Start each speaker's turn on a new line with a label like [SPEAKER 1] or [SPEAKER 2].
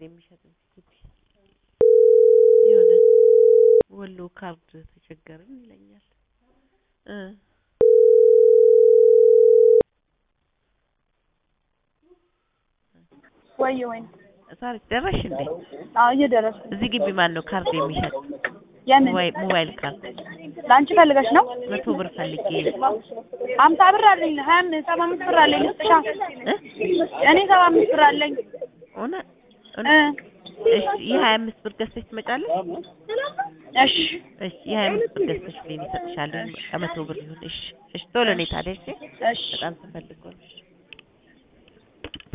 [SPEAKER 1] የሚሸጥ እዚህ ግቢ የሆነ ወሎ ካርድ ተቸገርን ይለኛል እ
[SPEAKER 2] ወይ ወይ
[SPEAKER 1] ታሪክ ደረሽ እንዴ?
[SPEAKER 2] አዎ እየደረስኩ
[SPEAKER 1] እዚህ ግቢ ማን ነው ካርድ የሚሸጥ
[SPEAKER 2] የምን
[SPEAKER 1] ሞባይል ሞባይል ካርድ
[SPEAKER 2] ለአንቺ ፈልገሽ ነው?
[SPEAKER 1] መቶ ብር ፈልጌ
[SPEAKER 2] ሀምሳ ብር አለኝ ሀያ አምስት ሰባ አምስት ብር አለኝ ልስጥሻ
[SPEAKER 1] እ
[SPEAKER 2] እኔ ሰባ አምስት ብር አለኝ
[SPEAKER 1] ሆነ
[SPEAKER 2] እ
[SPEAKER 1] እሺ የሀያ አምስት ብር ገዝተሽ ትመጫለሽ?
[SPEAKER 2] እሺ
[SPEAKER 1] እሺ የሀያ አምስት ብር ገዝተሽ ብሌን እሰጥሻለሁ ከመቶ ብር ይሁን እሺ እሺ ቶሎ ነይ ታዲያ እሺ
[SPEAKER 2] እሺ
[SPEAKER 1] በጣም ተፈልጎ ነው እሺ